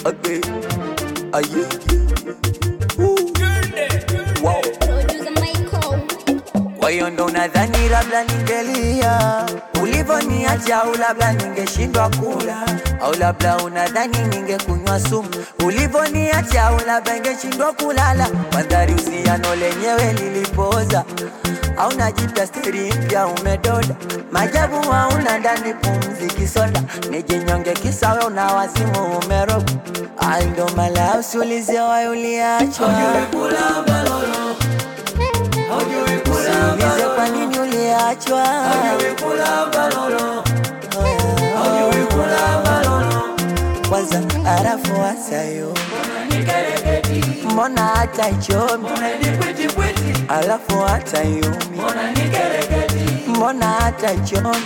Agbe. Aye. Woo. Wow. Producer Michael. Kwa hiyo ndo nadhani labda ningelia ulivoniacha, au labda ningeshindwa kula, au labda unadhani ningekunywa sumu ulivoniacha, au labda ningeshindwa kulala. Mandhari usiano lenyewe lilipoza, au najita steri mpya umedoda, majabu hauna ndani pumzi kisoda, nijinyonge kisawe una wazimu umeroga, ai ndo mala usiulize wayo uliachwa Usiulize kwa nini uliachwa. Kwanza arafu wasayo, mbona hata ichomi, alafu hata yumi, mbona hata ichomi.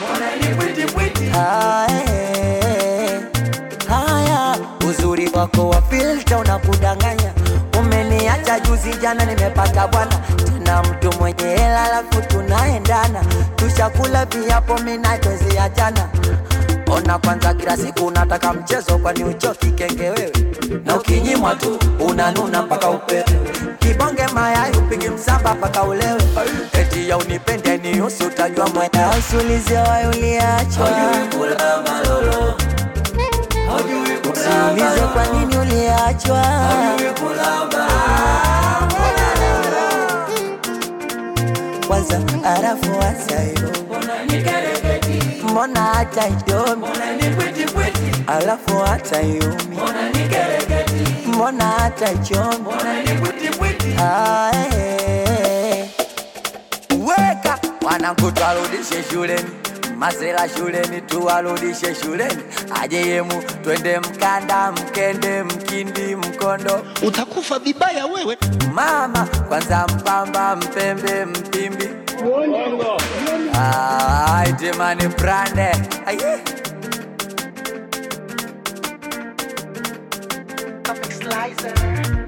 Haya, haya, uzuri wako wa filter unakudanganya. Umeniacha juzi jana, nimepata bwana tena mtu mwenye hela, alafu tunaendana, tushakula viapo, mina twezi achana. Ona kwanza, kila siku unataka mchezo, kwani uchoki kenge wewe? Na ukinyimwa tu unanuna mpaka upewe, kibonge mayai upigi msamba mpaka ulewe, eti ya unipende ni usi, utajua mwenda usiulize wayo uliachwa Usiulize kwa nini uliachwa. Kwanza arafu wasayo, mbona hata idomi, alafu hata yumi, mbona hata ichomi. Ae. Weka wanangu, twarudishe shuleni, masela shuleni, tuwarudishe shuleni, aje yemu, twende Mkanda, Mkende, Mkindi, Mkondo, utakufa vibaya wewe. mama kwanza, Mpamba, Mpembe, Mpimbi, Ah, itemani brande aye Comic Slicer.